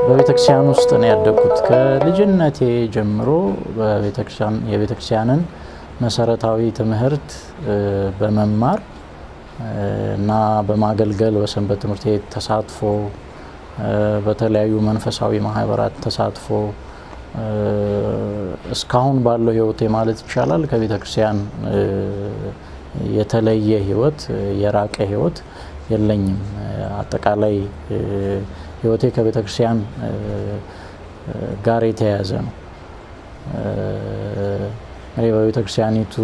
በቤተክርስቲያን ውስጥ ነው ያደግኩት። ከልጅነቴ ጀምሮ የቤተክርስቲያንን መሰረታዊ ትምህርት በመማር እና በማገልገል በሰንበት ትምህርት ቤት ተሳትፎ በተለያዩ መንፈሳዊ ማህበራት ተሳትፎ እስካሁን ባለው ህይወቴ ማለት ይቻላል ከቤተ ክርስቲያን የተለየ ህይወት የራቀ ህይወት የለኝም። አጠቃላይ ህይወቴ ከቤተ ክርስቲያን ጋር የተያያዘ ነው። እንግዲህ በቤተ ክርስቲያኒቱ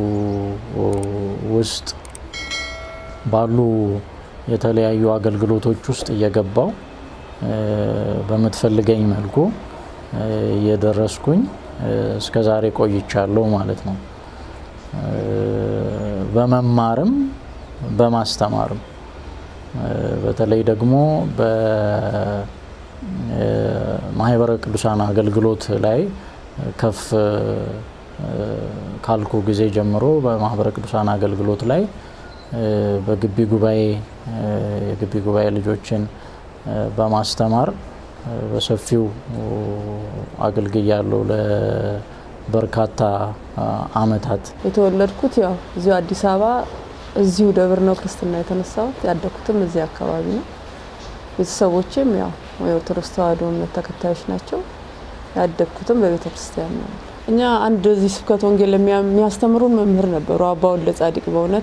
ውስጥ ባሉ የተለያዩ አገልግሎቶች ውስጥ እየገባው በምትፈልገኝ መልኩ እየደረስኩኝ እስከ ዛሬ ቆይቻለሁ ማለት ነው። በመማርም በማስተማርም በተለይ ደግሞ በማህበረ ቅዱሳን አገልግሎት ላይ ከፍ ካልኩ ጊዜ ጀምሮ በማህበረ ቅዱሳን አገልግሎት ላይ በግቢ ጉባኤ የግቢ ጉባኤ ልጆችን በማስተማር በሰፊው አገልግያለሁ ለበርካታ አመታት። የተወለድኩት ያው እዚሁ አዲስ አበባ እዚሁ ደብር ነው ክርስትና የተነሳሁት። ያደግኩትም እዚህ አካባቢ ነው። ቤተሰቦቼም ያው የኦርቶዶክስ ተዋሕዶ እምነት ተከታዮች ናቸው። ያደግኩትም በቤተ ክርስቲያን ነው። እኛ አንድ እዚህ ስብከት ወንጌል የሚያስተምሩን መምህር ነበሩ፣ አባ ወልደ ጻዲቅ በእውነት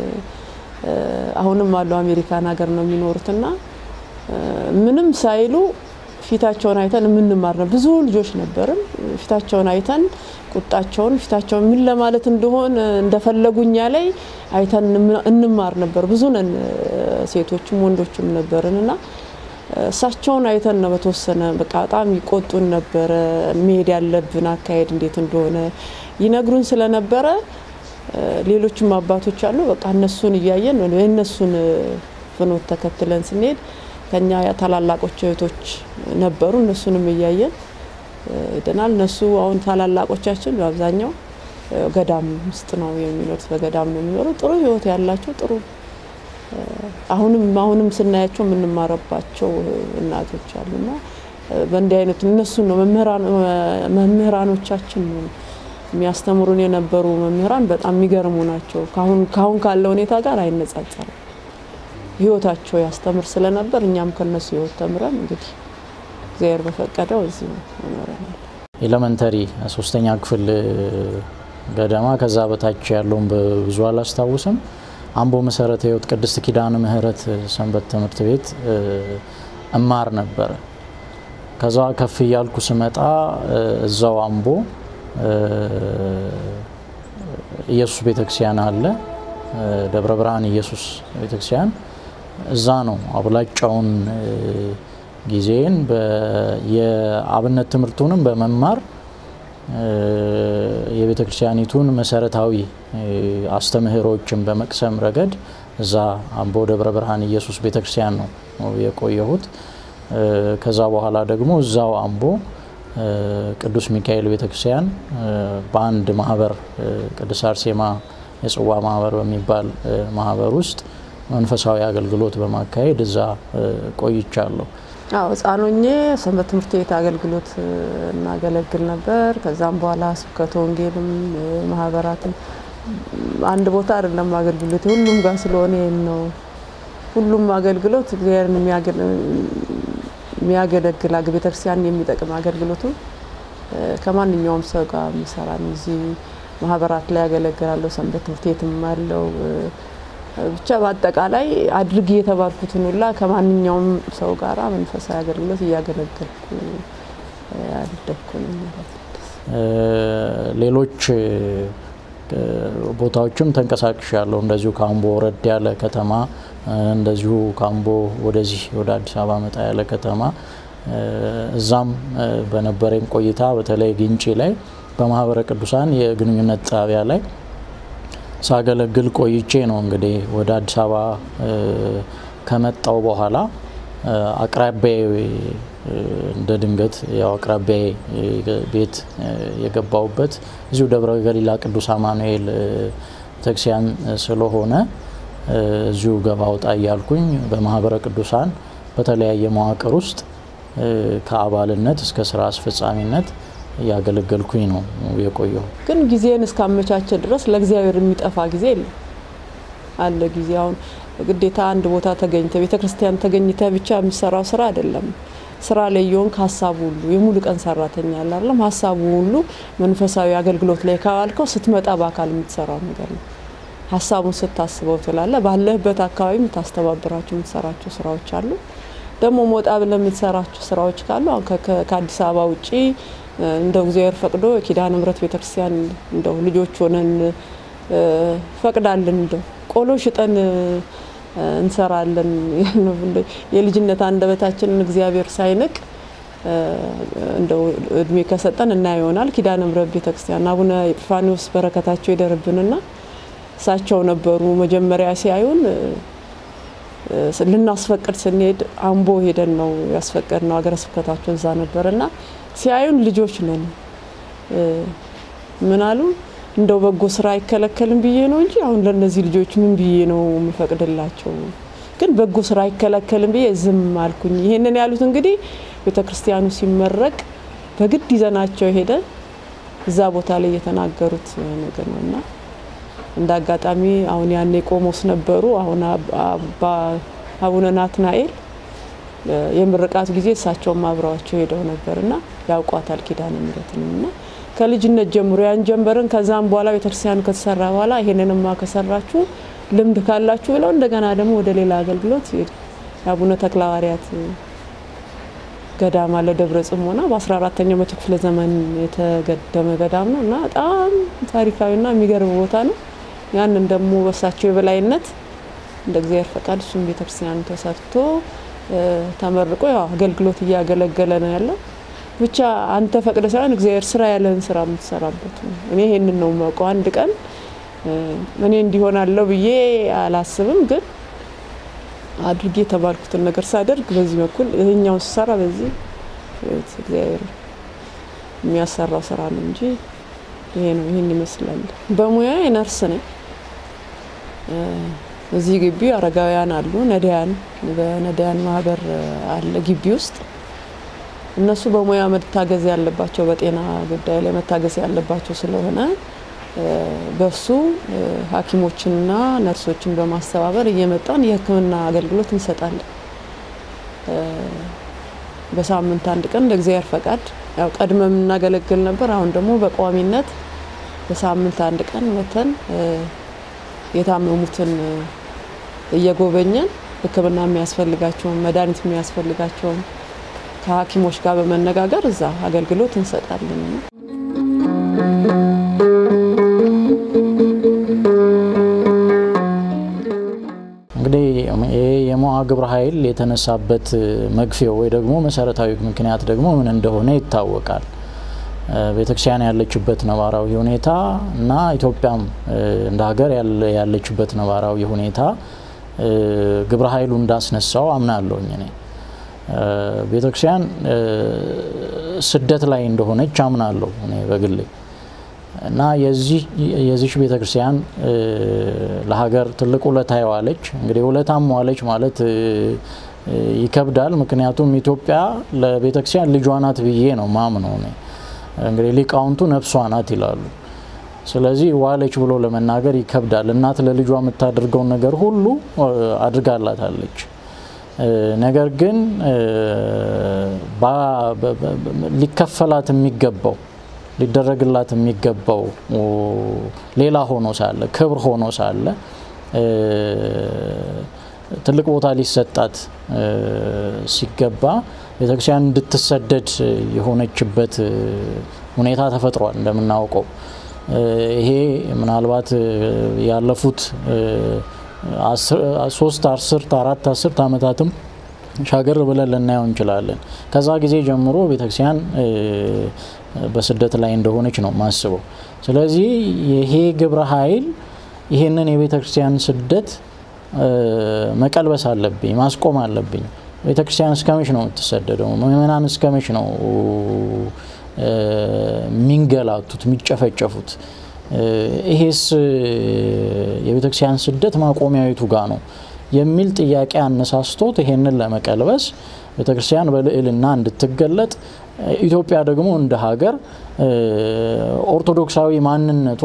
አሁንም አሉ አሜሪካን ሀገር ነው የሚኖሩትና ምንም ሳይሉ ፊታቸውን አይተን የምንማር ነው። ብዙ ልጆች ነበርን። ፊታቸውን አይተን ቁጣቸውን ፊታቸውን ምን ለማለት እንደሆን እንደፈለጉኛ ላይ አይተን እንማር ነበር። ብዙ ነን፣ ሴቶችም ወንዶችም ነበርን እና እሳቸውን አይተን ነው በተወሰነ በቃ በጣም ይቆጡን ነበረ። መሄድ ያለብን አካሄድ እንዴት እንደሆነ ይነግሩን ስለነበረ ሌሎችም አባቶች አሉ። በቃ እነሱን እያየን የእነሱን ፍኖት ተከትለን ስንሄድ ከኛ ታላላቆች እህቶች ነበሩ። እነሱንም እያየን ሄደናል። እነሱ አሁን ታላላቆቻችን በአብዛኛው ገዳም ውስጥ ነው የሚኖሩት፣ በገዳም ነው የሚኖሩት። ጥሩ ሕይወት ያላቸው ጥሩ አሁንም አሁንም ስናያቸው የምንማረባቸው እናቶች አሉና በእንዲህ አይነቱ እነሱን ነው መምህራኖቻችን የሚያስተምሩን የነበሩ መምህራን በጣም የሚገርሙ ናቸው። ካሁን ካለው ሁኔታ ጋር አይነጻጸርም። ህይወታቸው ያስተምር ስለነበር እኛም ከነሱ ህይወት ተምረን እንግዲህ እግዚአብሔር በፈቀደው እዚህ ኖረናል። ኤሌመንተሪ ሶስተኛ ክፍል ገደማ ከዛ በታች ያለውን ብዙ አላስታውስም። አምቦ መሰረተ ህይወት ቅድስት ኪዳነ ምህረት ሰንበት ትምህርት ቤት እማር ነበረ። ከዛ ከፍ እያልኩ ስመጣ እዛው አምቦ ኢየሱስ ቤተክርስቲያን አለ፣ ደብረ ብርሃን ኢየሱስ ቤተክርስቲያን እዛ ነው አብላጫውን ጊዜን የአብነት ትምህርቱንም በመማር የቤተ ክርስቲያኒቱን መሰረታዊ አስተምህሮችን በመቅሰም ረገድ እዛ አምቦ ደብረ ብርሃን ኢየሱስ ቤተ ክርስቲያን ነው የቆየሁት። ከዛ በኋላ ደግሞ እዛው አምቦ ቅዱስ ሚካኤል ቤተ ክርስቲያን በአንድ ማህበር ቅዱስ አርሴማ የጽዋ ማህበር በሚባል ማህበር ውስጥ መንፈሳዊ አገልግሎት በማካሄድ እዛ ቆይቻለሁ። አዎ ህጻን ሆኜ ሰንበት ትምህርት ቤት አገልግሎት እናገለግል ነበር። ከዛም በኋላ ስብከተ ወንጌልም ማህበራትም አንድ ቦታ አይደለም አገልግሎት ሁሉም ጋር ስለሆነ ይህን ነው ሁሉም አገልግሎት እግዚአብሔርን የሚያገለግል ቤተክርስቲያን የሚጠቅም አገልግሎቱ ከማንኛውም ሰው ጋር የሚሰራ ነው። እዚህ ማህበራት ላይ ያገለግላለሁ። ሰንበት ትምህርት ቤትም አለው። ብቻ በአጠቃላይ አድርግ የተባልኩትን ሁላ ከማንኛውም ሰው ጋር መንፈሳዊ አገልግሎት እያገለገልኩ ያደግኩ ነው ማለት ነው። ሌሎች ቦታዎችም ተንቀሳቅሽ ያለው እንደዚሁ ከአምቦ ወረድ ያለ ከተማ እንደዚሁ ከአምቦ ወደዚህ ወደ አዲስ አበባ መጣ ያለ ከተማ እዛም በነበረኝ ቆይታ በተለይ ግንጪ ላይ በማህበረ ቅዱሳን የግንኙነት ጣቢያ ላይ ሳገለግል ቆይቼ ነው እንግዲህ ወደ አዲስ አበባ ከመጣው በኋላ አቅራቢያ እንደ ድንገት ያው አቅራቢያ ቤት የገባውበት እዚሁ ደብረ ገሊላ ቅዱስ አማኑኤል ቤተክርስቲያን ስለሆነ እዚሁ ገባ ወጣ እያልኩኝ በማህበረ ቅዱሳን በተለያየ መዋቅር ውስጥ ከአባልነት እስከ ስራ አስፈጻሚነት እያገለገልኩኝ ነው የቆየው። ግን ጊዜን እስካመቻቸ ድረስ ለእግዚአብሔር የሚጠፋ ጊዜ የለም። አለ ጊዜ አሁን ግዴታ አንድ ቦታ ተገኝተ ቤተ ክርስቲያን ተገኝተ ብቻ የሚሰራው ስራ አይደለም። ስራ ላይ የሆንክ ሀሳቡ ሁሉ የሙሉ ቀን ሰራተኛ ያለ አይደለም። ሀሳቡ ሁሉ መንፈሳዊ አገልግሎት ላይ ካዋልከው ስትመጣ በአካል የምትሰራው ነገር ነው። ሀሳቡን ስታስበው ትላለ። ባለህበት አካባቢ የምታስተባብራቸው የምትሰራቸው ስራዎች አሉ። ደግሞ ሞጣ ብለህ የምትሰራቸው ስራዎች ካሉ አሁን ከአዲስ አበባ ውጪ እንደው እግዚአብሔር ፈቅዶ ኪዳነ ምሕረት ቤተክርስቲያን እንደው ልጆች ሆነን ፈቅዳልን እንደው ቆሎ ሽጠን እንሰራለን። የልጅነት አንደበታችንን እግዚአብሔር ሳይንቅ እንደው እድሜ ከሰጠን እና ይሆናል። ኪዳነ ምሕረት ቤተክርስቲያን አቡነ ኤጲፋኒዎስ በረከታቸው ይደርብንና እሳቸው ነበሩ መጀመሪያ ሲያዩን ልናስፈቅድ ስንሄድ አምቦ ሄደን ነው ያስፈቀድ ነው። ሀገረ ስብከታቸው እዛ ነበርና ሲያዩን ልጆች ነን ምን አሉ እንደው በጎ ስራ አይከለከልም ብዬ ነው እንጂ አሁን ለእነዚህ ልጆች ምን ብዬ ነው የምፈቅድላቸው? ግን በጎ ስራ አይከለከልም ብዬ ዝም አልኩኝ። ይሄንን ያሉት እንግዲህ ቤተ ክርስቲያኑ ሲመረቅ በግድ ይዘናቸው ሄደ እዛ ቦታ ላይ የተናገሩት ነገር ነው እና እንደ አጋጣሚ አሁን ያኔ ቆሞስ ነበሩ። አሁን አቡነ ናትናኤል የምርቃቱ ጊዜ እሳቸውም አብረዋቸው ሄደው ነበርና ያውቋታል ኪዳነ ምሕረትንም እና ከልጅነት ጀምሮ ያን ጀንበርን ከዛም በኋላ ቤተክርስቲያኑ ከተሰራ በኋላ ይሄንንማ ከሰራችሁ ልምድ ካላችሁ ብለው እንደገና ደግሞ ወደ ሌላ አገልግሎት የአቡነ ተክለ ሐዋርያት ገዳም አለ ደብረ ጽሞና በ14ተኛው መቶ ክፍለ ዘመን የተገደመ ገዳም ነው እና በጣም ታሪካዊና የሚገርም ቦታ ነው። ያንን ደግሞ በሳቸው የበላይነት እንደ እግዚአብሔር ፈቃድ እሱም ቤተክርስቲያኑ ተሰርቶ ተመርቆ ያው አገልግሎት እያገለገለ ነው ያለው። ብቻ አንተ ፈቅደ ሳይሆን እግዚአብሔር ስራ ያለህን ስራ የምትሰራበት ነው። እኔ ይሄንን ነው የማውቀው። አንድ ቀን እኔ እንዲሆናለሁ ብዬ አላስብም፣ ግን አድርጌ የተባልኩትን ነገር ሳደርግ በዚህ በኩል ይህኛው ስሰራ በዚህ እግዚአብሔር የሚያሰራው ስራ ነው እንጂ ይሄ ነው። ይህን ይመስላል። በሙያ ነርስ ነኝ። እዚህ ግቢ አረጋውያን አሉ፣ ነዳያን በነዳያን ማህበር አለ ግቢ ውስጥ እነሱ በሙያ መታገዝ ያለባቸው በጤና ጉዳይ ላይ መታገዝ ያለባቸው ስለሆነ በሱ ሐኪሞችንና ነርሶችን በማስተባበር እየመጣን የሕክምና አገልግሎት እንሰጣለን። በሳምንት አንድ ቀን እንደ እግዚአብሔር ፈቃድ ያው ቀድመ የምናገለግል ነበር። አሁን ደግሞ በቋሚነት በሳምንት አንድ ቀን መተን የታመሙትን እየጎበኘን ሕክምና የሚያስፈልጋቸውን መድኃኒት የሚያስፈልጋቸውን ከሐኪሞች ጋር በመነጋገር እዛ አገልግሎት እንሰጣለን። እንግዲህ ይህ የሞዓ ግብረ ኃይል የተነሳበት መግፊያው ወይ ደግሞ መሰረታዊ ምክንያት ደግሞ ምን እንደሆነ ይታወቃል። ቤተክርስቲያን ያለችበት ነባራዊ ሁኔታ እና ኢትዮጵያም እንደ ሀገር ያለችበት ነባራዊ ሁኔታ ግብረ ኃይሉ እንዳስነሳው አምናለሁኝ እኔ ቤተክርስቲያን ስደት ላይ እንደሆነች አምናለሁ እኔ በግሌ እና የዚች ቤተክርስቲያን ለሀገር ትልቅ ውለታ የዋለች እንግዲህ ውለታም ዋለች ማለት ይከብዳል። ምክንያቱም ኢትዮጵያ ለቤተክርስቲያን ልጇ ናት ብዬ ነው ማምነው እኔ እንግዲህ ሊቃውንቱ ነፍሷ ናት ይላሉ። ስለዚህ ዋለች ብሎ ለመናገር ይከብዳል። እናት ለልጇ የምታደርገውን ነገር ሁሉ አድርጋላታለች። ነገር ግን ሊከፈላት የሚገባው ሊደረግላት የሚገባው ሌላ ሆኖ ሳለ ክብር ሆኖ ሳለ ትልቅ ቦታ ሊሰጣት ሲገባ ቤተክርስቲያን እንድትሰደድ የሆነችበት ሁኔታ ተፈጥሯል። እንደምናውቀው ይሄ ምናልባት ያለፉት ሶስት አስርት አራት አስርት ዓመታትም ሻገር ብለን ልናየው እንችላለን። ከዛ ጊዜ ጀምሮ ቤተክርስቲያን በስደት ላይ እንደሆነች ነው ማስበው። ስለዚህ ይሄ ግብረ ኃይል ይህንን የቤተ ክርስቲያን ስደት መቀልበስ አለብኝ፣ ማስቆም አለብኝ። ቤተ ክርስቲያን እስከመች ነው የምትሰደደው? ምእመናን እስከመች ነው የሚንገላቱት፣ የሚጨፈጨፉት? ይሄስ የቤተ ክርስቲያን ስደት ማቆሚያዊቱ ጋ ነው የሚል ጥያቄ አነሳስቶት ይሄንን ለመቀልበስ ቤተክርስቲያን በልዕልና እንድትገለጥ ኢትዮጵያ ደግሞ እንደ ሀገር ኦርቶዶክሳዊ ማንነቷ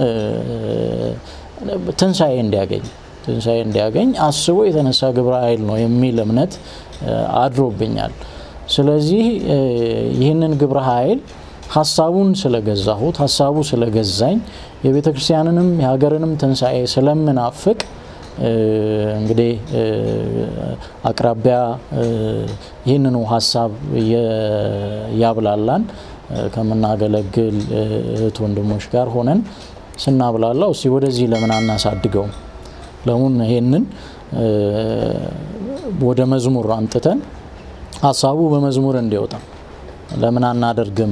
ትንሣኤ እንዲያገኝ ትንሣኤ እንዲያገኝ አስቦ የተነሳ ግብረ ኃይል ነው የሚል እምነት አድሮብኛል። ስለዚህ ይህንን ግብረ ኃይል ሀሳቡን ስለገዛሁት ሀሳቡ ስለገዛኝ የቤተ ክርስቲያንንም የሀገርንም ትንሣኤ ስለምናፍቅ እንግዲህ አቅራቢያ ይህንኑ ሀሳብ ያብላላን ከምናገለግል እህት ወንድሞች ጋር ሆነን ስናብላላው እስቲ ወደዚህ ለምን አናሳድገውም? ለምን ይሄንን ወደ መዝሙር አንጥተን ሀሳቡ በመዝሙር እንዲወጣ ለምን አናደርግም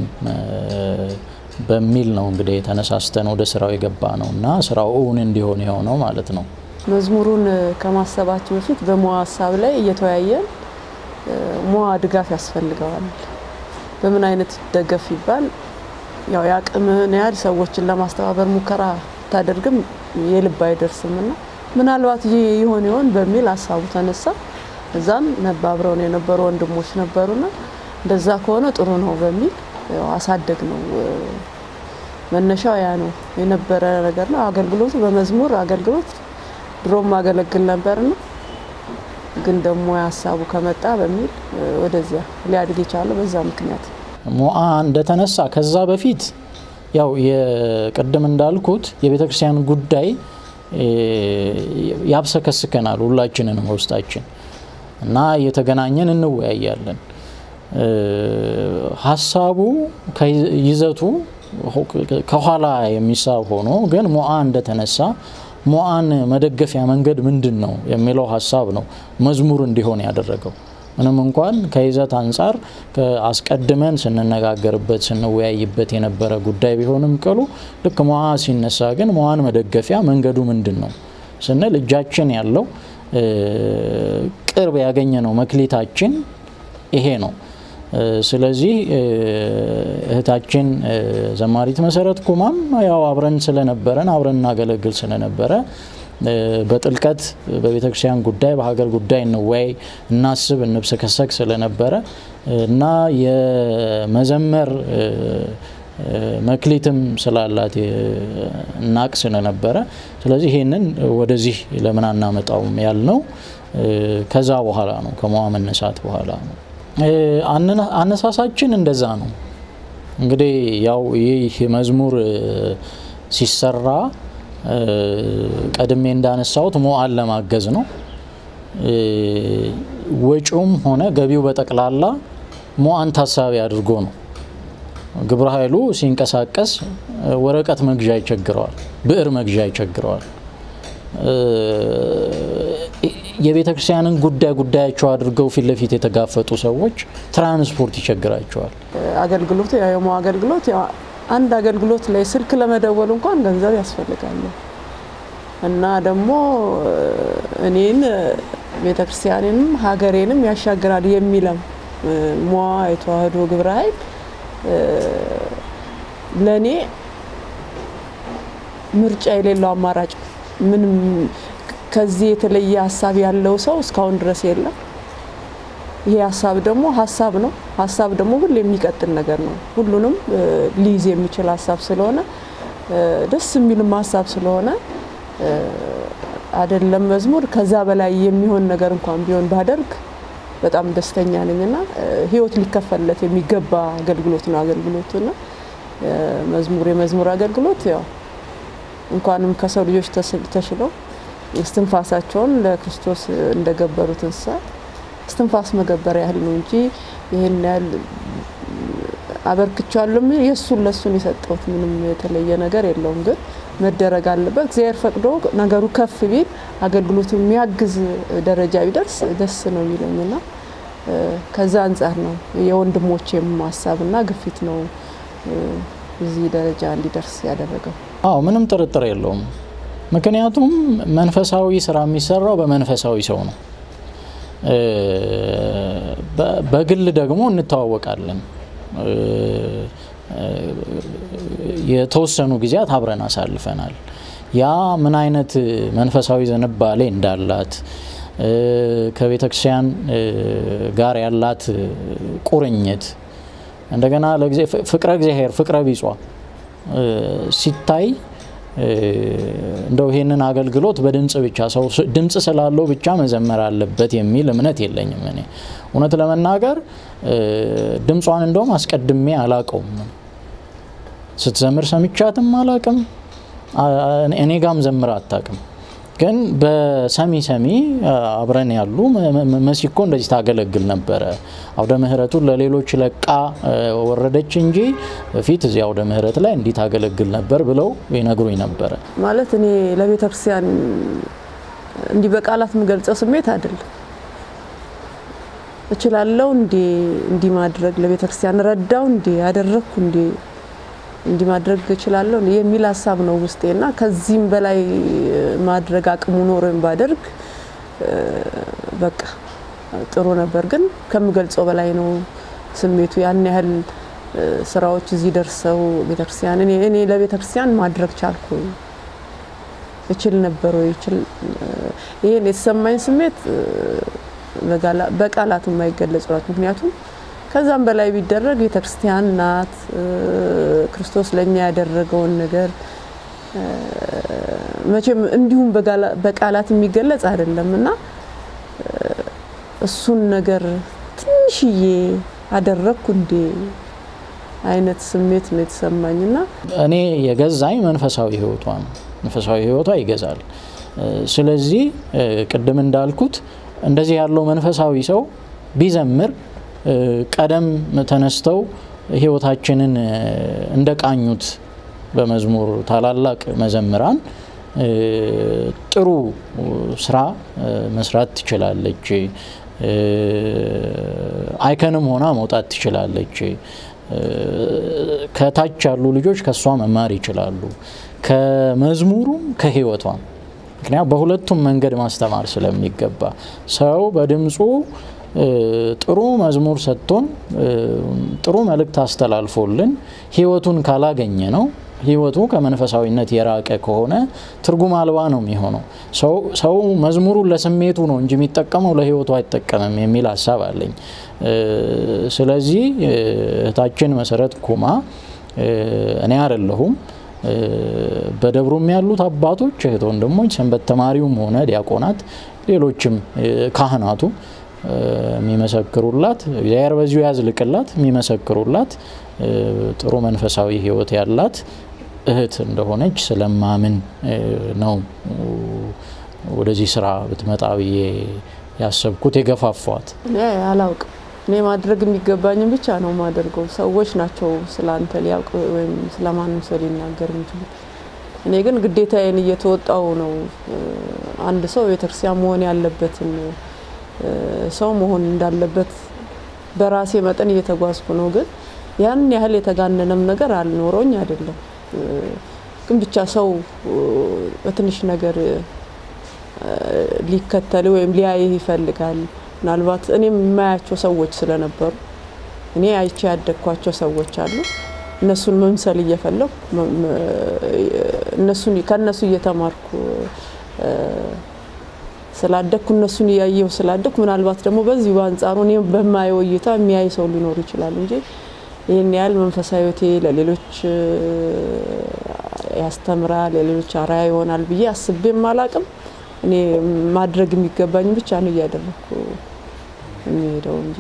በሚል ነው እንግዲህ ተነሳስተን ወደ ስራው የገባ ነው እና ስራው እውን እንዲሆን የሆነው ማለት ነው። መዝሙሩን ከማሰባችን በፊት በሞዓ ሀሳብ ላይ እየተወያየን ሞዓ ድጋፍ ያስፈልገዋል። በምን አይነት ደገፍ ይባል ያው የአቅምህን ያህል ሰዎችን ለማስተባበር ሙከራ ታደርግም የልብ አይደርስም እና ምናልባት ይህ ይሆን ይሆን በሚል ሀሳቡ ተነሳ። እዛም አብረውን የነበሩ ወንድሞች ነበሩና እንደዛ ከሆነ ጥሩ ነው በሚል አሳደግ ነው። መነሻው ያ ነው የነበረ ነገር ነው። አገልግሎቱ በመዝሙር አገልግሎት ድሮም አገለግል ነበርና ግን ደግሞ ሀሳቡ ከመጣ በሚል ወደዚያ ሊያድግ የቻለው በዛ ምክንያት ሞዓ እንደተነሳ ከዛ በፊት ያው የቅድም እንዳልኩት የቤተ ክርስቲያን ጉዳይ ያብሰከስከናል ሁላችንንም ውስጣችን እና እየተገናኘን እንወያያለን። ሀሳቡ ይዘቱ ከኋላ የሚሳብ ሆኖ ግን ሞዓ እንደተነሳ ሞዓን መደገፊያ መንገድ ምንድን ነው የሚለው ሀሳብ ነው መዝሙር እንዲሆን ያደረገው። ምንም እንኳን ከይዘት አንጻር አስቀድመን ስንነጋገርበት ስንወያይበት የነበረ ጉዳይ ቢሆንም ቅሉ ልክ ሞዓ ሲነሳ ግን ሞዓን መደገፊያ መንገዱ ምንድን ነው ስንል እጃችን ያለው ቅርብ ያገኘ ነው መክሊታችን ይሄ ነው። ስለዚህ እህታችን ዘማሪት መሰረት ኩማም ያው አብረን ስለነበረን አብረን እናገለግል ስለነበረ በጥልቀት በቤተ ክርስቲያን ጉዳይ በሀገር ጉዳይ እንወያይ፣ እናስብ፣ እንብሰከሰክ ስለነበረ እና የመዘመር መክሊትም ስላላት እናቅ ስለነበረ ስለዚህ ይሄንን ወደዚህ ለምን አናመጣውም ያልነው ከዛ በኋላ ነው፣ ከሞዓ መነሳት በኋላ ነው። አነሳሳችን እንደዛ ነው። እንግዲህ ያው ይህ መዝሙር ሲሰራ ቀድሜ እንዳነሳሁት ሞዓን ለማገዝ ነው። ወጪውም ሆነ ገቢው በጠቅላላ ሞዓን ታሳቢ አድርጎ ነው። ግብረ ኃይሉ ሲንቀሳቀስ ወረቀት መግዣ ይቸግረዋል፣ ብዕር መግዣ ይቸግረዋል። የቤተ ክርስቲያንን ጉዳይ ጉዳያቸው አድርገው ፊት ለፊት የተጋፈጡ ሰዎች ትራንስፖርት ይቸግራቸዋል። አገልግሎቱ የሞዓ አገልግሎት አንድ አገልግሎት ላይ ስልክ ለመደወል እንኳን ገንዘብ ያስፈልጋል እና ደግሞ እኔን ቤተ ክርስቲያኔንም ሀገሬንም ያሻግራል የሚለም ሞዓ የተዋህዶ ግብረ ኃይል ለእኔ ምርጫ የሌለው አማራጭ ምንም ከዚህ የተለየ ሀሳብ ያለው ሰው እስካሁን ድረስ የለም። ይሄ ሀሳብ ደግሞ ሀሳብ ነው። ሀሳብ ደግሞ ሁሉ የሚቀጥል ነገር ነው። ሁሉንም ሊይዝ የሚችል ሀሳብ ስለሆነ ደስ የሚልም ሀሳብ ስለሆነ አይደለም መዝሙር ከዛ በላይ የሚሆን ነገር እንኳን ቢሆን ባደርግ በጣም ደስተኛ ነኝና ሕይወት ሊከፈልለት የሚገባ አገልግሎት ነው አገልግሎቱና መዝሙር የመዝሙር አገልግሎት ያው እንኳንም ከሰው ልጆች ተሽለው እስትንፋሳቸውን ለክርስቶስ እንደገበሩት እንስሳት እስትንፋስ መገበር ያህል ነው እንጂ ይህን ያህል አበርክቻለሁ። የእሱን ለእሱን የሰጠሁት ምንም የተለየ ነገር የለውም። ግን መደረግ አለበት። እግዚአብሔር ፈቅዶ ነገሩ ከፍ ቢል አገልግሎቱ የሚያግዝ ደረጃ ቢደርስ ደስ ነው የሚለኝና ከዛ አንጻር ነው የወንድሞቼም ሀሳብና ግፊት ነው እዚህ ደረጃ እንዲደርስ ያደረገው። አዎ ምንም ጥርጥር የለውም። ምክንያቱም መንፈሳዊ ስራ የሚሰራው በመንፈሳዊ ሰው ነው። በግል ደግሞ እንተዋወቃለን። የተወሰኑ ጊዜያት አብረን አሳልፈናል። ያ ምን አይነት መንፈሳዊ ዝንባሌ እንዳላት ከቤተክርስቲያን ጋር ያላት ቁርኝት እንደገና ፍቅረ እግዚአብሔር ፍቅረ ቢጿ ሲታይ እንደው ይሄንን አገልግሎት በድምፅ ብቻ ሰው ድምፅ ስላለው ብቻ መዘመር አለበት የሚል እምነት የለኝም። እኔ እውነት ለመናገር ድምጿን እንደውም አስቀድሜ አላቀውም። ስትዘምር ሰምቻትም አላቅም። እኔ ጋም ዘምር አታቅም። ግን በሰሚ ሰሚ አብረን ያሉ መሲኮ እንደዚህ ታገለግል ነበረ። አውደ ምሕረቱን ለሌሎች ለቃ ወረደች እንጂ በፊት እዚህ አውደ ምሕረት ላይ እንዲህ ታገለግል ነበር ብለው ይነግሩኝ ነበረ። ማለት እኔ ለቤተ ክርስቲያን እንዲህ በቃላት የምገልጸው ስሜት አይደለም። እችላለሁ እንዴ እንዲህ ማድረግ ለቤተ ክርስቲያን ረዳው እንዴ ያደረግኩ እንዴ እንዲህ ማድረግ እችላለሁ የሚል ሀሳብ ነው ውስጤና ከዚህም በላይ ማድረግ አቅሙ ኖሮኝ ባደርግ በቃ ጥሩ ነበር። ግን ከምገልጸው በላይ ነው ስሜቱ። ያን ያህል ስራዎች እዚህ ደርሰው ቤተክርስቲያን እኔ ለቤተክርስቲያን ማድረግ ቻልኩ እችል ነበር ወይ እችል ይሄን የተሰማኝ ስሜት በቃላት የማይገለጽ ናት። ምክንያቱም ከዛም በላይ ቢደረግ ቤተክርስቲያን ናት። ክርስቶስ ለእኛ ያደረገውን ነገር መቼም እንዲሁም በቃላት የሚገለጽ አይደለም እና እሱን ነገር ትንሽዬ አደረግኩ እንዴ አይነት ስሜት ነው የተሰማኝና እኔ የገዛኝ መንፈሳዊ ህይወቷ ነው። መንፈሳዊ ህይወቷ ይገዛል። ስለዚህ ቅድም እንዳልኩት እንደዚህ ያለው መንፈሳዊ ሰው ቢዘምር ቀደም ተነስተው ህይወታችንን እንደቃኙት በመዝሙር ታላላቅ መዘምራን ጥሩ ስራ መስራት ትችላለች። አይከንም ሆና መውጣት ትችላለች። ከታች ያሉ ልጆች ከእሷ መማር ይችላሉ። ከመዝሙሩም ከህይወቷም ምክንያት በሁለቱም መንገድ ማስተማር ስለሚገባ ሰው በድምፁ ጥሩ መዝሙር ሰጥቶን ጥሩ መልእክት አስተላልፎልን ህይወቱን ካላገኘ ነው ህይወቱ ከመንፈሳዊነት የራቀ ከሆነ ትርጉም አልባ ነው የሚሆነው። ሰው መዝሙሩን ለስሜቱ ነው እንጂ የሚጠቀመው ለህይወቱ አይጠቀምም የሚል ሀሳብ አለኝ። ስለዚህ እህታችን መሰረት ኩማ እኔ አይደለሁም በደብሩም ያሉት አባቶች እህት ወንድሞች፣ ሰንበት ተማሪውም ሆነ ዲያቆናት፣ ሌሎችም ካህናቱ የሚመሰክሩላት እግዚአብሔር በዚሁ ያዝልቅላት የሚመሰክሩላት ጥሩ መንፈሳዊ ህይወት ያላት እህት እንደሆነች ስለማምን ነው ወደዚህ ስራ ብትመጣ ብዬ ያሰብኩት የገፋፏት። እኔ አላውቅም። እኔ ማድረግ የሚገባኝም ብቻ ነው ማደርገው። ሰዎች ናቸው ስለ አንተ ሊያውቅ ወይም ስለማንም ሰው ሊናገር የሚችሉት። እኔ ግን ግዴታዬን እየተወጣው ነው። አንድ ሰው ቤተክርስቲያን መሆን ያለበትን ሰው መሆን እንዳለበት በራሴ መጠን እየተጓዝኩ ነው። ግን ያን ያህል የተጋነነም ነገር አልኖረኝ አይደለም። ግን ብቻ ሰው በትንሽ ነገር ሊከተል ወይም ሊያይህ ይፈልጋል። ምናልባት እኔም የማያቸው ሰዎች ስለነበሩ እኔ አይቼ ያደግኳቸው ሰዎች አሉ። እነሱን መምሰል እየፈለኩ እነሱን ከእነሱ እየተማርኩ ስላደግኩ እነሱን እያየሁ ስላደግኩ ምናልባት ደግሞ በዚህ በአንጻሩ እኔ በማየው እይታ የሚያይ ሰው ሊኖር ይችላል እንጂ ይህን ያህል መንፈሳዊ ሕይወቴ ለሌሎች ያስተምራል፣ ለሌሎች አርአያ ይሆናል ብዬ አስቤም አላቅም። እኔ ማድረግ የሚገባኝ ብቻ ነው እያደረግኩ የሚሄደው እንጂ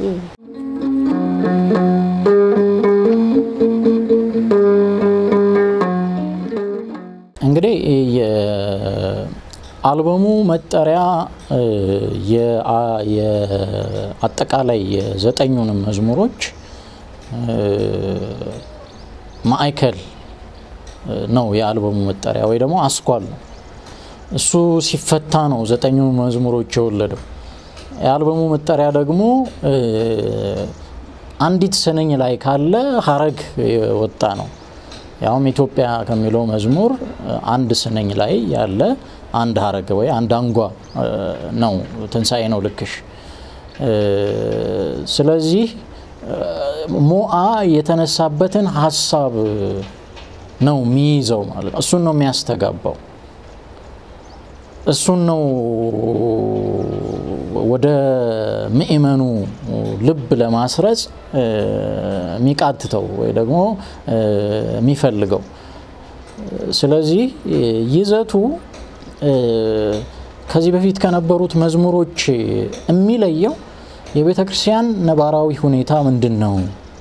እንግዲህ የአልበሙ መጠሪያ አጠቃላይ የዘጠኙንም መዝሙሮች ማዕከል ነው። የአልበሙ መጠሪያ ወይ ደግሞ አስኳል ነው። እሱ ሲፈታ ነው ዘጠኙ መዝሙሮች የወለደው። የአልበሙ መጠሪያ ደግሞ አንዲት ስንኝ ላይ ካለ ሀረግ የወጣ ነው። ያውም ኢትዮጵያ ከሚለው መዝሙር አንድ ስንኝ ላይ ያለ አንድ ሀረግ ወይ አንድ አንጓ ነው። ትንሣኤ ነው ልክሽ። ስለዚህ ሞአ የተነሳበትን ሀሳብ ነው የሚይዘው ማለት ነው። እሱን ነው የሚያስተጋባው። እሱን ነው ወደ ምእመኑ ልብ ለማስረጽ የሚቃትተው ወይ ደግሞ የሚፈልገው። ስለዚህ ይዘቱ ከዚህ በፊት ከነበሩት መዝሙሮች የሚለየው የቤተ ክርስቲያን ነባራዊ ሁኔታ ምንድን ነው?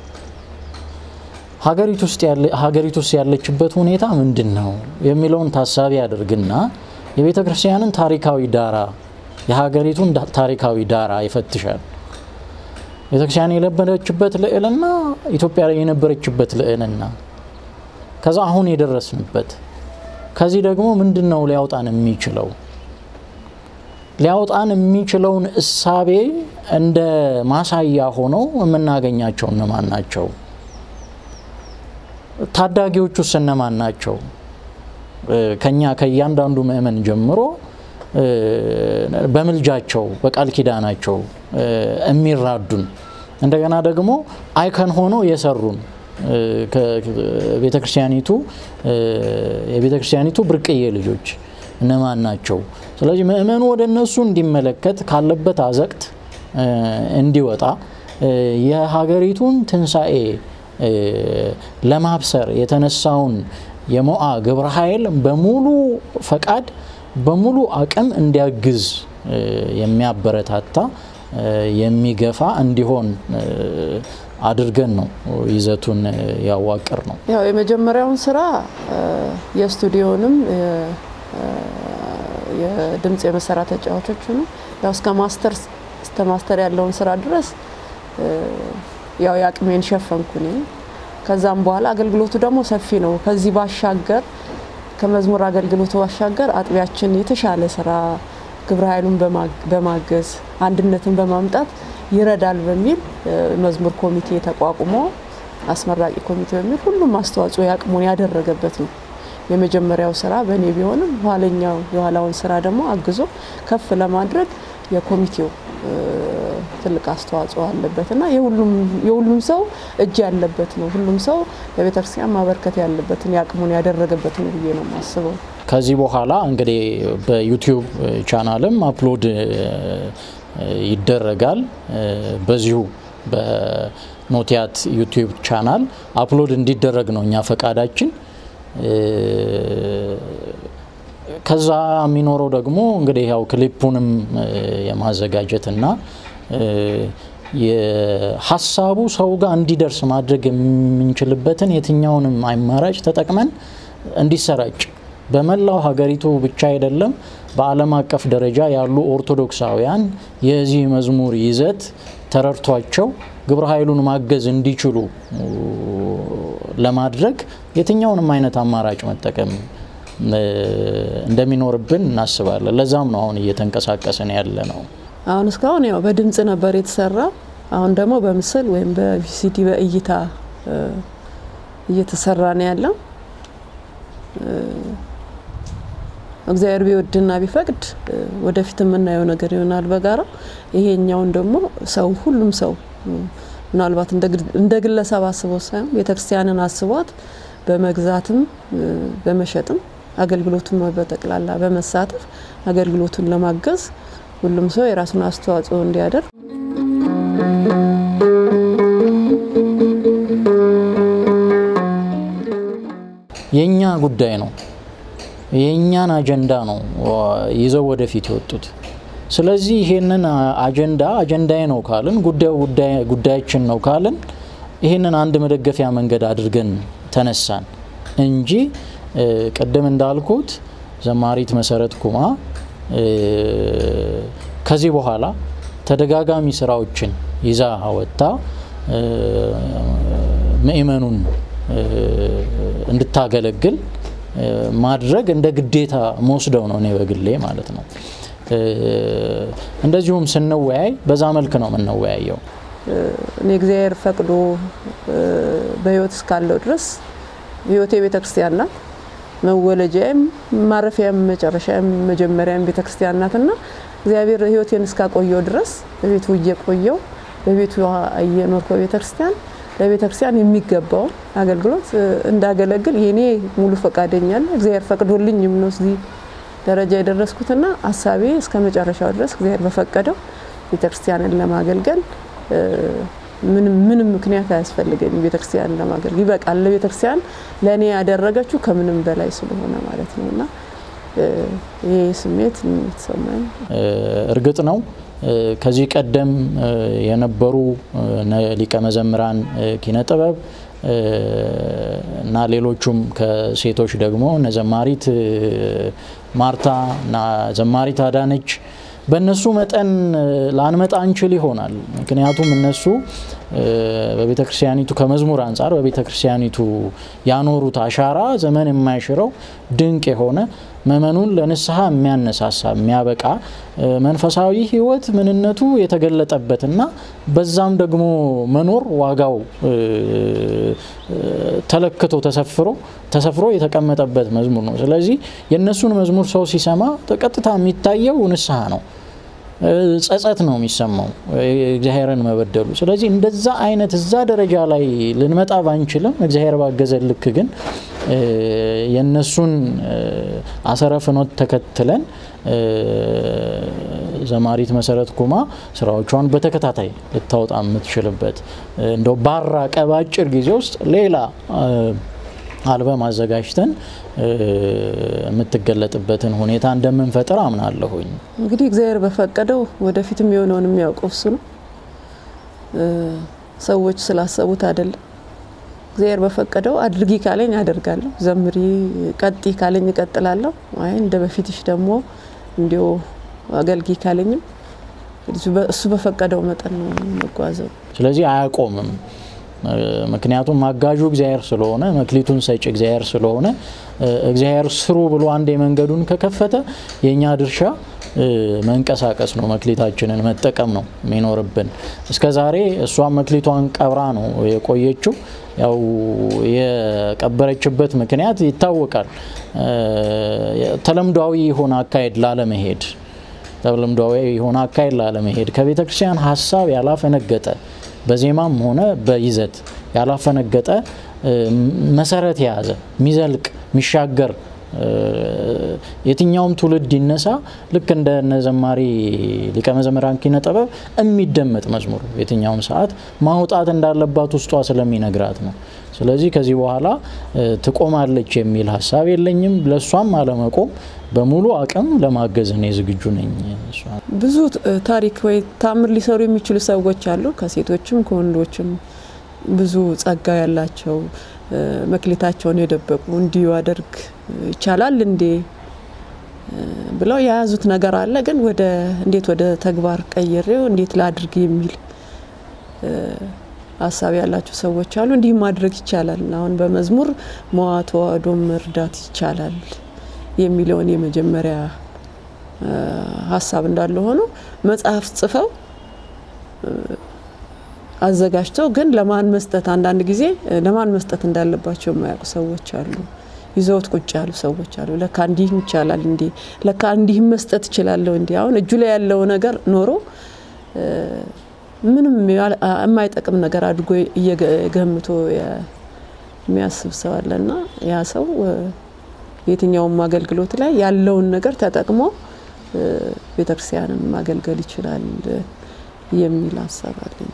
ሀገሪቱ ውስጥ ያለችበት ሁኔታ ምንድን ነው የሚለውን ታሳቢ ያደርግና የቤተ ክርስቲያንን ታሪካዊ ዳራ የሀገሪቱን ታሪካዊ ዳራ ይፈትሻል። ቤተ ክርስቲያን የነበረችበት ልዕልና፣ ኢትዮጵያ ላይ የነበረችበት ልዕልና፣ ከዛ አሁን የደረስንበት ከዚህ ደግሞ ምንድን ነው ሊያውጣን የሚችለው ሊያውጣን የሚችለውን እሳቤ እንደ ማሳያ ሆነው የምናገኛቸው እነማን ናቸው? ታዳጊዎቹ ውስጥ እነማን ናቸው? ከኛ ከእያንዳንዱ ምእመን ጀምሮ በምልጃቸው በቃል ኪዳናቸው የሚራዱን እንደገና ደግሞ አይከን ሆኖ የሰሩን ቤተክርስቲያኒቱ የቤተክርስቲያኒቱ ብርቅዬ ልጆች እነማን ናቸው? ስለዚህ ምእመኑ ወደ እነሱ እንዲመለከት ካለበት አዘቅት እንዲወጣ የሀገሪቱን ትንሣኤ ለማብሰር የተነሳውን የሞአ ግብረ ኃይል በሙሉ ፈቃድ በሙሉ አቅም እንዲያግዝ የሚያበረታታ የሚገፋ እንዲሆን አድርገን ነው ይዘቱን ያዋቅር ነው። ያው የመጀመሪያውን ስራ የስቱዲዮንም የድምፅ የመሳሪያ ተጫዋቾችንም ያው እስከ ማስተር እስከ ማስተር ያለውን ስራ ድረስ ያው የአቅሜን ሸፈንኩ እኔ። ከዛም በኋላ አገልግሎቱ ደግሞ ሰፊ ነው። ከዚህ ባሻገር ከመዝሙር አገልግሎቱ ባሻገር አጥቢያችን የተሻለ ስራ ግብረ ኃይሉን በማገዝ አንድነትን በማምጣት ይረዳል በሚል መዝሙር ኮሚቴ ተቋቁሞ አስመራቂ ኮሚቴ በሚል ሁሉም አስተዋጽኦ ያቅሙን ያደረገበት ነው። የመጀመሪያው ስራ በእኔ ቢሆንም ኋለኛው የኋላውን ስራ ደግሞ አግዞ ከፍ ለማድረግ የኮሚቴው ትልቅ አስተዋጽኦ አለበት እና የሁሉም ሰው እጅ ያለበት ነው። ሁሉም ሰው ለቤተክርስቲያን ማበርከት ያለበትን የአቅሙን ያደረገበት ነው ብዬ ነው የማስበው። ከዚህ በኋላ እንግዲህ በዩቲዩብ ቻናልም አፕሎድ ይደረጋል። በዚሁ በኖቲያት ዩቲዩብ ቻናል አፕሎድ እንዲደረግ ነው እኛ ፈቃዳችን። ከዛ የሚኖረው ደግሞ እንግዲህ ያው ክሊፑንም የማዘጋጀትና የሀሳቡ ሰው ጋር እንዲደርስ ማድረግ የምንችልበትን የትኛውንም አማራጭ ተጠቅመን እንዲሰራጭ በመላው ሀገሪቱ ብቻ አይደለም፣ በዓለም አቀፍ ደረጃ ያሉ ኦርቶዶክሳውያን የዚህ መዝሙር ይዘት ተረድቷቸው ግብረ ኃይሉን ማገዝ እንዲችሉ ለማድረግ የትኛውንም አይነት አማራጭ መጠቀም እንደሚኖርብን እናስባለን። ለዛም ነው አሁን እየተንቀሳቀስን ያለ ነው። አሁን እስካሁን ያው በድምጽ ነበር የተሰራ። አሁን ደግሞ በምስል ወይም በቪሲዲ በእይታ እየተሰራ ነው ያለው። እግዚአብሔር ቢወድና ቢፈቅድ ወደፊት የምናየው ነገር ይሆናል በጋራ ይሄኛውን ደግሞ ሰው ሁሉም ሰው ምናልባት እንደ ግለሰብ አስቦት ሳይሆን ቤተክርስቲያንን አስቧት በመግዛትም በመሸጥም አገልግሎቱን በጠቅላላ በመሳተፍ አገልግሎቱን ለማገዝ ሁሉም ሰው የራሱን አስተዋጽኦ እንዲያደርግ የእኛ ጉዳይ ነው። የእኛን አጀንዳ ነው ይዘው ወደፊት የወጡት። ስለዚህ ይሄንን አጀንዳ አጀንዳዬ ነው ካልን ጉዳዩ ጉዳያችን ነው ካልን ይሄንን አንድ መደገፊያ መንገድ አድርገን ተነሳን እንጂ ቅድም እንዳልኩት ዘማሪት መሰረት ኩማ ከዚህ በኋላ ተደጋጋሚ ስራዎችን ይዛ ወጥታ ምእመኑን እንድታገለግል ማድረግ እንደ ግዴታ መወስደው ነው እኔ በግሌ ማለት ነው። እንደዚሁም ስንወያይ በዛ መልክ ነው የምንወያየው። እኔ እግዚአብሔር ፈቅዶ በህይወት እስካለው ድረስ ህይወቴ ቤተ ክርስቲያን ናት። መወለጃዬም ማረፊያም መጨረሻም መጀመሪያም ቤተ ክርስቲያን ናት እና እግዚአብሔር ህይወቴን እስካቆየው ድረስ በቤቱ እየቆየው በቤቱ እየኖርኩ ቤተ ክርስቲያን ለቤተ ክርስቲያን የሚገባውን አገልግሎት እንዳገለግል የኔ ሙሉ ፈቃደኛለ እግዚአብሔር ፈቅዶልኝም ነው እዚህ ደረጃ የደረስኩትና ሀሳቤ እስከ መጨረሻው ድረስ እግዚአብሔር በፈቀደው ቤተክርስቲያንን ለማገልገል ምንም ምንም ምክንያት አያስፈልገኝም። ቤተክርስቲያንን ለማገልገል ይበቃል። ለቤተክርስቲያን ለእኔ ያደረገችው ከምንም በላይ ስለሆነ ማለት ነው እና ይህ ስሜት የተሰማኝ እርግጥ ነው ከዚህ ቀደም የነበሩ ሊቀ መዘምራን ኪነ ጥበብ እና ሌሎቹም ከሴቶች ደግሞ እነ ዘማሪት ማርታ እና ዘማሪት አዳነች በእነሱ መጠን ላንመጣ እንችል ይሆናል። ምክንያቱም እነሱ በቤተ ክርስቲያኒቱ ከመዝሙር አንጻር በቤተ ክርስቲያኒቱ ያኖሩት አሻራ ዘመን የማይሽረው ድንቅ የሆነ ምእመኑን ለንስሐ የሚያነሳሳ የሚያበቃ መንፈሳዊ ሕይወት ምንነቱ የተገለጠበትና በዛም ደግሞ መኖር ዋጋው ተለክቶ ተሰፍሮ ተሰፍሮ የተቀመጠበት መዝሙር ነው። ስለዚህ የእነሱን መዝሙር ሰው ሲሰማ ቀጥታ የሚታየው ንስሐ ነው። ጸጸት ነው የሚሰማው እግዚአብሔርን መበደሉ። ስለዚህ እንደዛ አይነት እዛ ደረጃ ላይ ልንመጣ ባንችልም እግዚአብሔር ባገዘ ልክ ግን የእነሱን አሰረ ፍኖት ተከትለን ዘማሪት መሰረት ኩማ ስራዎቿን በተከታታይ ልታወጣ የምትችልበት እንደው ባራቀ በአጭር ጊዜ ውስጥ ሌላ አልበም አዘጋጅተን የምትገለጥበትን ሁኔታ እንደምንፈጥር አምናለሁኝ። እንግዲህ እግዚአብሔር በፈቀደው ወደፊትም የሆነውን የሚያውቀው እሱ ነው። ሰዎች ስላሰቡት አይደለም። እግዚአብሔር በፈቀደው አድርጊ ካለኝ አደርጋለሁ፣ ዘምሪ ቀጢ ካለኝ እቀጥላለሁ። አይ እንደ በፊትሽ ደግሞ እንዲሁ አገልጊ ካለኝም እሱ በፈቀደው መጠን ነው መጓዘው። ስለዚህ አያቆምም። ምክንያቱም አጋዡ እግዚአብሔር ስለሆነ መክሊቱን ሰጭ እግዚአብሔር ስለሆነ እግዚአብሔር ስሩ ብሎ አንድ መንገዱን ከከፈተ የእኛ ድርሻ መንቀሳቀስ ነው፣ መክሊታችንን መጠቀም ነው የሚኖርብን። እስከ ዛሬ እሷም መክሊቷን ቀብራ ነው የቆየችው። ያው የቀበረችበት ምክንያት ይታወቃል። ተለምዷዊ የሆነ አካሄድ ላለመሄድ ተለምዷዊ የሆነ አካሄድ ላለመሄድ ከቤተ ክርስቲያን ሀሳብ ያላፈነገጠ በዜማም ሆነ በይዘት ያላፈነገጠ መሰረት የያዘ የሚዘልቅ የሚሻገር የትኛውም ትውልድ ይነሳ ልክ እንደ ዘማሪ ሊቀ መዘምራን ኪነ ጥበብ የሚደመጥ መዝሙር የትኛውም ሰዓት ማውጣት እንዳለባት ውስጧ ስለሚነግራት ነው። ስለዚህ ከዚህ በኋላ ትቆማለች የሚል ሀሳብ የለኝም። ለእሷም አለመቆም በሙሉ አቅም ለማገዝ እኔ ዝግጁ ነኝ። ብዙ ታሪክ ወይ ታምር ሊሰሩ የሚችሉ ሰዎች አሉ፣ ከሴቶችም ከወንዶችም ብዙ ጸጋ ያላቸው መክሊታቸውን የደበቁ እንዲሁ አደርግ ይቻላል እንዴ ብለው የያዙት ነገር አለ። ግን ወደ እንዴት ወደ ተግባር ቀይሬው እንዴት ላድርግ የሚል ሀሳብ ያላቸው ሰዎች አሉ። እንዲህ ማድረግ ይቻላል፣ አሁን በመዝሙር መዋ ተዋህዶ መርዳት ይቻላል የሚለውን የመጀመሪያ ሀሳብ እንዳለ ሆኖ መጽሐፍ ጽፈው አዘጋጅተው ግን ለማን መስጠት አንዳንድ ጊዜ ለማን መስጠት እንዳለባቸው የማያውቁ ሰዎች አሉ። ይዘውት ቁጭ ያሉ ሰዎች አሉ። ለካ እንዲህም ይቻላል እንዲ ለካ እንዲህም መስጠት እችላለሁ እንዲ አሁን እጁ ላይ ያለው ነገር ኖሮ ምንም የማይጠቅም ነገር አድርጎ እየገምቶ የሚያስብ ሰው አለና ያ ሰው የትኛውም አገልግሎት ላይ ያለውን ነገር ተጠቅሞ ቤተክርስቲያንን ማገልገል ይችላል የሚል ሀሳብ አለኝ።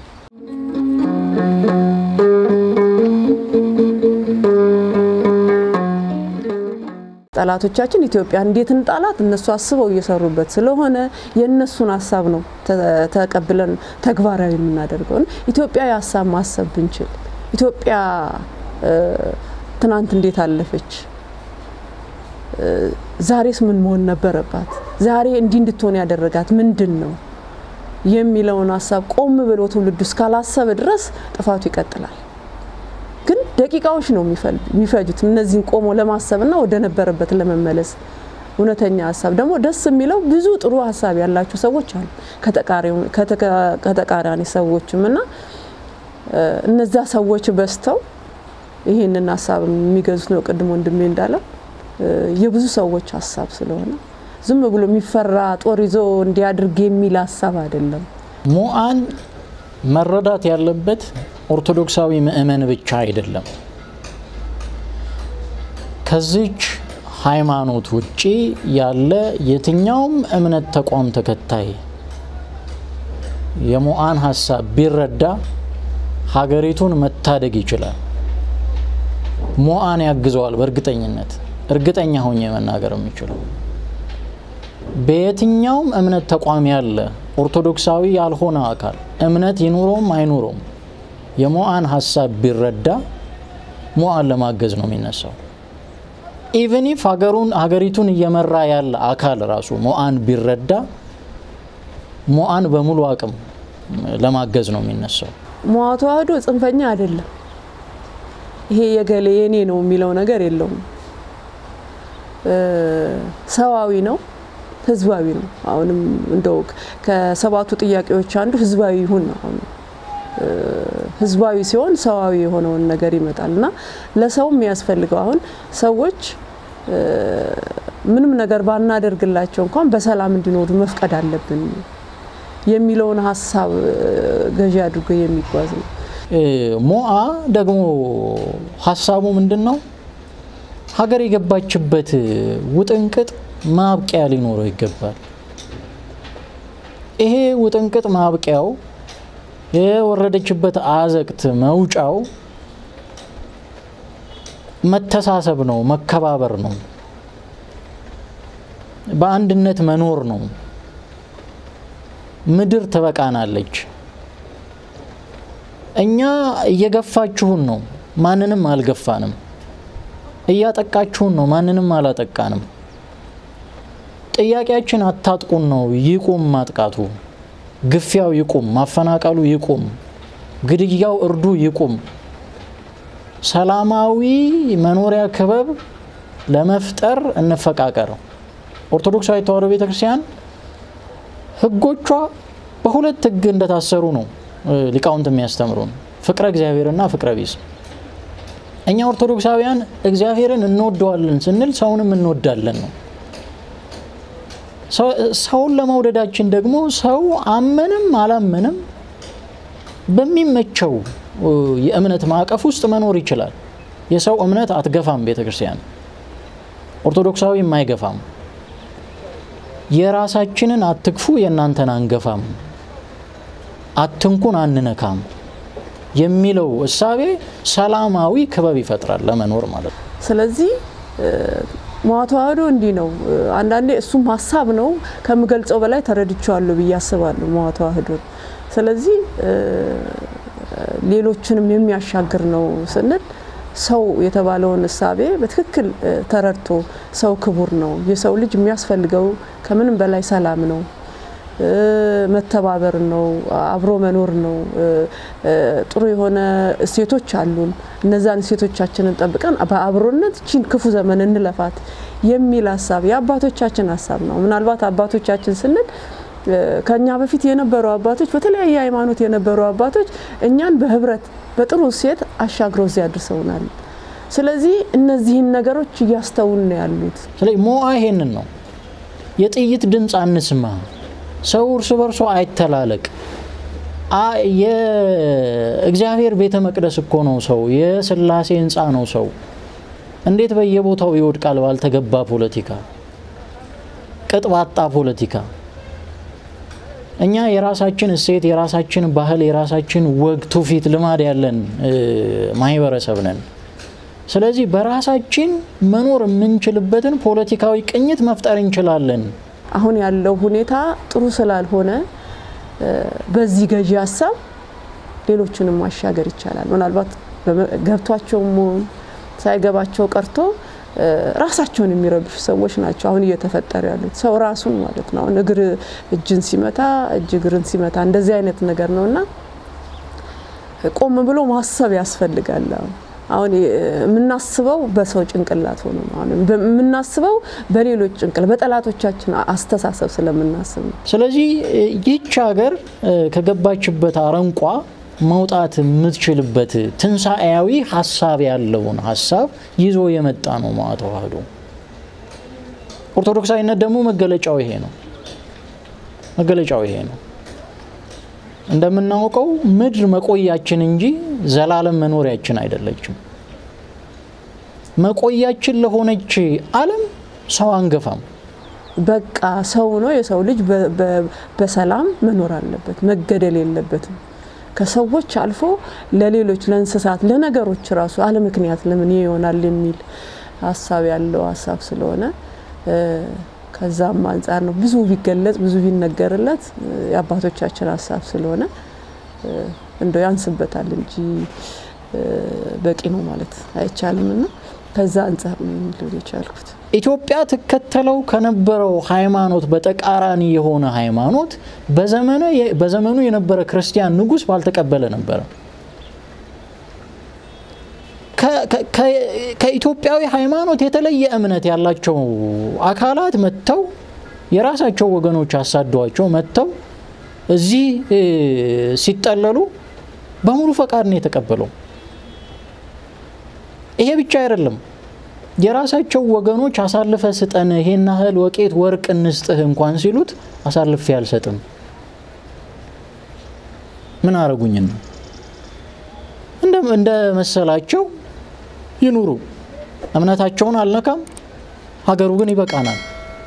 ጠላቶቻችን ኢትዮጵያ እንዴት እንጣላት እነሱ አስበው እየሰሩበት ስለሆነ የእነሱን ሀሳብ ነው ተቀብለን ተግባራዊ የምናደርገው። ኢትዮጵያ ሀሳብ ማሰብ ብንችል ኢትዮጵያ ትናንት እንዴት አለፈች? ዛሬስ ምን መሆን ነበረባት? ዛሬ እንዲህ እንድትሆን ያደረጋት ምንድን ነው የሚለውን ሀሳብ ቆም ብሎ ትውልዱ እስካላሰበ ድረስ ጥፋቱ ይቀጥላል። ግን ደቂቃዎች ነው የሚፈጁት እነዚህን ቆሞ ለማሰብና ወደ ነበረበት ለመመለስ። እውነተኛ ሀሳብ ደግሞ ደስ የሚለው ብዙ ጥሩ ሀሳብ ያላቸው ሰዎች አሉ ከተቃራኒ ሰዎችም እና እነዛ ሰዎች በዝተው ይህንን ሀሳብ የሚገዙት ነው። ቅድም ወንድሜ እንዳለው የብዙ ሰዎች ሀሳብ ስለሆነ ዝም ብሎ የሚፈራ ጦር ይዞ እንዲያድርግ የሚል ሀሳብ አይደለም። ሙአን መረዳት ያለበት ኦርቶዶክሳዊ ምእመን ብቻ አይደለም። ከዚች ሃይማኖት ውጪ ያለ የትኛውም እምነት ተቋም ተከታይ የሞአን ሀሳብ ቢረዳ ሀገሪቱን መታደግ ይችላል። ሞአን ያግዘዋል። በእርግጠኝነት እርግጠኛ ሆኜ መናገር የሚችለው በየትኛውም እምነት ተቋም ያለ ኦርቶዶክሳዊ ያልሆነ አካል እምነት ይኑረውም አይኑረውም የሞአን ሀሳብ ቢረዳ ሞአን ለማገዝ ነው የሚነሳው። ኢቨን ኢፍ ሀገሩን ሀገሪቱን እየመራ ያለ አካል ራሱ ሞአን ቢረዳ ሞአን በሙሉ አቅም ለማገዝ ነው የሚነሳው። ሞዓ ተዋህዶ ጽንፈኛ አይደለም። ይሄ የገሌ የኔ ነው የሚለው ነገር የለውም። ሰዋዊ ነው፣ ህዝባዊ ነው። አሁንም እንደው ከሰባቱ ጥያቄዎች አንዱ ህዝባዊ ይሁን ነው። አሁን ህዝባዊ ሲሆን ሰዋዊ የሆነውን ነገር ይመጣል እና ለሰው የሚያስፈልገው አሁን ሰዎች ምንም ነገር ባናደርግላቸው እንኳን በሰላም እንዲኖሩ መፍቀድ አለብን የሚለውን ሀሳብ ገዢ አድርጎ የሚጓዝ ነው። ሞአ ደግሞ ሀሳቡ ምንድን ነው? ሀገር የገባችበት ውጥንቅጥ ማብቂያ ሊኖረው ይገባል። ይሄ ውጥንቅጥ ማብቂያው የወረደችበት አዘቅት መውጫው መተሳሰብ ነው፣ መከባበር ነው፣ በአንድነት መኖር ነው። ምድር ትበቃናለች። እኛ እየገፋችሁን ነው፣ ማንንም አልገፋንም። እያጠቃችሁን ነው፣ ማንንም አላጠቃንም። ጥያቄያችን አታጥቁን ነው። ይቁም ማጥቃቱ፣ ግፊያው ይቁም፣ ማፈናቀሉ ይቁም፣ ግድያው፣ እርዱ ይቁም። ሰላማዊ መኖሪያ ክበብ ለመፍጠር እንፈቃቀር። ኦርቶዶክሳዊ ተዋሕዶ ቤተ ክርስቲያን ሕጎቿ በሁለት ሕግ እንደታሰሩ ነው ሊቃውንት የሚያስተምሩን፣ ፍቅረ እግዚአብሔርና ፍቅረ ቢጽ። እኛ ኦርቶዶክሳውያን እግዚአብሔርን እንወደዋለን ስንል ሰውንም እንወዳለን ነው። ሰውን ለመውደዳችን ደግሞ ሰው አመንም አላመንም በሚመቸው የእምነት ማዕቀፍ ውስጥ መኖር ይችላል። የሰው እምነት አትገፋም ቤተ ክርስቲያን፣ ኦርቶዶክሳዊም አይገፋም። የራሳችንን አትግፉ የእናንተን አንገፋም፣ አትንኩን አንነካም የሚለው እሳቤ ሰላማዊ ክበብ ይፈጥራል ለመኖር ማለት ነው። ስለዚህ ሞዓ ተዋህዶ እንዲህ ነው። አንዳንዴ እሱም ሀሳብ ነው ከምገልጸው በላይ ተረድቼዋለሁ ብዬ አስባለሁ ሞዓ ተዋህዶን። ስለዚህ ሌሎችንም የሚያሻግር ነው ስንል ሰው የተባለውን እሳቤ በትክክል ተረድቶ ሰው ክቡር ነው፣ የሰው ልጅ የሚያስፈልገው ከምንም በላይ ሰላም ነው፣ መተባበር ነው፣ አብሮ መኖር ነው። ጥሩ የሆነ እሴቶች አሉን። እነዛን እሴቶቻችንን ጠብቀን በአብሮነት ቺን ክፉ ዘመን እንለፋት የሚል ሀሳብ የአባቶቻችን ሀሳብ ነው። ምናልባት አባቶቻችን ስንል ከኛ በፊት የነበሩ አባቶች በተለያየ ሃይማኖት የነበሩ አባቶች እኛን በህብረት በጥሩ እሴት አሻግረው እዚያ አድርሰውናል። ስለዚህ እነዚህን ነገሮች እያስተውን ነው ያሉት። ስለዚህ ሞዓ ይሄንን ነው። የጥይት ድምፅ አንስማ፣ ሰው እርስ በርሶ አይተላለቅ። የእግዚአብሔር ቤተ መቅደስ እኮ ነው ሰው፣ የስላሴ ህንፃ ነው ሰው። እንዴት በየቦታው ይወድቃል ባልተገባ ፖለቲካ፣ ቅጥ ባጣ ፖለቲካ እኛ የራሳችን እሴት፣ የራሳችን ባህል፣ የራሳችን ወግ፣ ትውፊት፣ ልማድ ያለን ማህበረሰብ ነን። ስለዚህ በራሳችን መኖር የምንችልበትን ፖለቲካዊ ቅኝት መፍጠር እንችላለን። አሁን ያለው ሁኔታ ጥሩ ስላልሆነ በዚህ ገዢ ሀሳብ ሌሎችንም ማሻገር ይቻላል። ምናልባት ገብቷቸውም ሳይገባቸው ቀርቶ ራሳቸውን የሚረብሹ ሰዎች ናቸው አሁን እየተፈጠሩ ያሉት። ሰው ራሱን ማለት ነው። አሁን እግር እጅን ሲመታ እጅ እግርን ሲመታ እንደዚህ አይነት ነገር ነው እና ቆም ብሎ ማሰብ ያስፈልጋል። አሁን የምናስበው በሰው ጭንቅላት ሆኖ ነው። አሁን የምናስበው በሌሎች ጭንቅላት በጠላቶቻችን አስተሳሰብ ስለምናስብ ነው። ስለዚህ ይህች ሀገር ከገባችበት አረንቋ መውጣት የምትችልበት ትንሣኤያዊ ሀሳብ ያለውን ሀሳብ ይዞ የመጣ ነው ሞዓ ተዋህዶ። ኦርቶዶክሳዊነት ደግሞ መገለጫው ይሄ ነው። መገለጫው ይሄ ነው። እንደምናውቀው ምድር መቆያችን እንጂ ዘላለም መኖሪያችን አይደለችም። መቆያችን ለሆነች ዓለም ሰው አንገፋም። በቃ ሰው ነው። የሰው ልጅ በሰላም መኖር አለበት፣ መገደል የለበትም። ከሰዎች አልፎ ለሌሎች ለእንስሳት፣ ለነገሮች ራሱ አለ ምክንያት ለምን ይሆናል የሚል ሀሳብ ያለው ሀሳብ ስለሆነ ከዛም አንጻር ነው ብዙ ቢገለጽ ብዙ ቢነገርለት የአባቶቻችን ሀሳብ ስለሆነ እንደው ያንስበታል እንጂ በቂ ነው ማለት አይቻልም። እና ከዛ አንጻር ነው ልል የቻልኩት። ኢትዮጵያ ትከተለው ከነበረው ሃይማኖት በተቃራኒ የሆነ ሃይማኖት በዘመኑ የነበረ ክርስቲያን ንጉሥ ባልተቀበለ ነበረ። ከኢትዮጵያዊ ሃይማኖት የተለየ እምነት ያላቸው አካላት መጥተው የራሳቸው ወገኖች አሳደዋቸው መጥተው እዚህ ሲጠለሉ በሙሉ ፈቃድ ነው የተቀበለው። ይሄ ብቻ አይደለም። የራሳቸው ወገኖች አሳልፈ ስጠን፣ ይሄን ያህል ወቄት ወርቅ እንስጥህ እንኳን ሲሉት አሳልፌ አልሰጥም። ምን አረጉኝና እንደ መሰላቸው ይኑሩ፣ እምነታቸውን አልነካም፣ ሀገሩ ግን ይበቃናል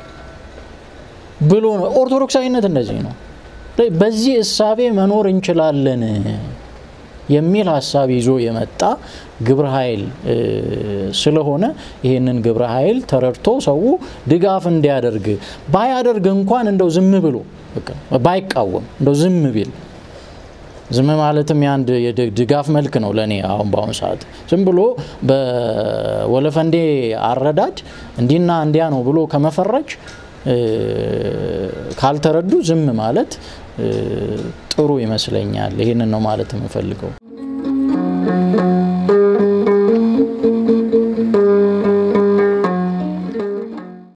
ብሎ ነው። ኦርቶዶክሳዊነት እንደዚህ ነው። በዚህ እሳቤ መኖር እንችላለን የሚል ሀሳብ ይዞ የመጣ ግብረ ኃይል ስለሆነ ይህንን ግብረ ኃይል ተረድቶ ሰው ድጋፍ እንዲያደርግ ባያደርግ እንኳን እንደው ዝም ብሎ ባይቃወም እንደው ዝም ቢል ዝም ማለትም የአንድ ድጋፍ መልክ ነው ለእኔ አሁን በአሁኑ ሰዓት ዝም ብሎ በወለፈንዴ አረዳድ እንዲና እንዲያ ነው ብሎ ከመፈረጅ ካልተረዱ ዝም ማለት ጥሩ ይመስለኛል። ይህንን ነው ማለት የምፈልገው።